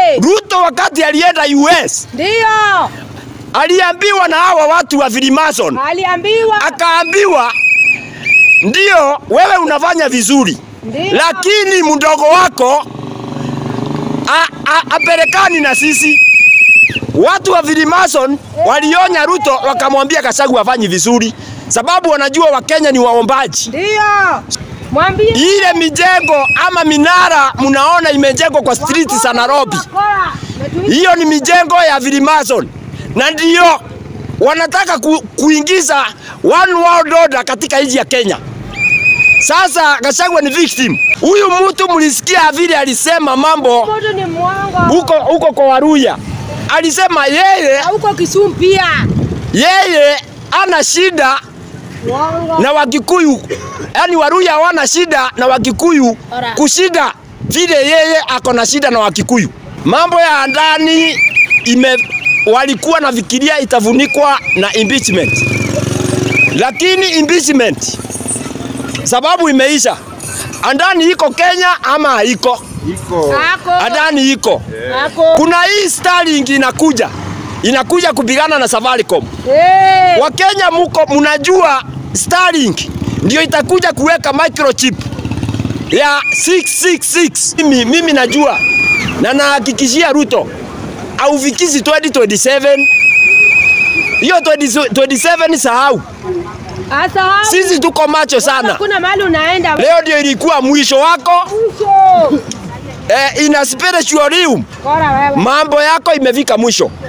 Eh, Ruto wakati alienda US ndio. aliambiwa na hawa watu wa Freemason, Aliambiwa. akaambiwa ndio wewe unafanya vizuri, Ndio. lakini mdogo wako a- a- apelekani na sisi. Watu wa Freemason walionya Ruto, wakamwambia Gachagua hafanyi vizuri, sababu wanajua Wakenya ni waombaji. Ndio. Mwambie. Ile mijengo ama minara mnaona imejengwa kwa street za Nairobi, Bakora. Metuita. hiyo ni mijengo ya Freemason na ndio wanataka ku, kuingiza one world order katika nchi ya Kenya. Sasa Gachagua ni victim. Huyu mtu mlisikia vile alisema mambo Mtu ni mwongo. huko huko kwa Waruya, alisema yeye Na Huko Kisumu pia. yeye ana shida Mwongo. na Wakikuyu, yaani Waruya hawana shida na Wakikuyu Ora. kushida vile yeye ako na shida na Wakikuyu. Mambo ya ndani ime walikuwa nafikiria itafunikwa na impeachment, lakini impeachment sababu imeisha. Andani iko Kenya ama haiko? Iko. Ako. Andani iko. Ako. Kuna hii Starlink inakuja inakuja kupigana na Safaricom. Eh. Wakenya muko mnajua Starlink ndio itakuja kuweka microchip ya 666. Mimi, mimi najua na nahakikishia Ruto aufikishi 2027 hiyo 20 27 sahau. Asa. Sisi tuko macho sana. Kuna mahali unaenda. Leo ndio ilikuwa mwisho wako Mwisho. eh, ina spiritual realm. Bora wewe. Mambo yako imefika mwisho.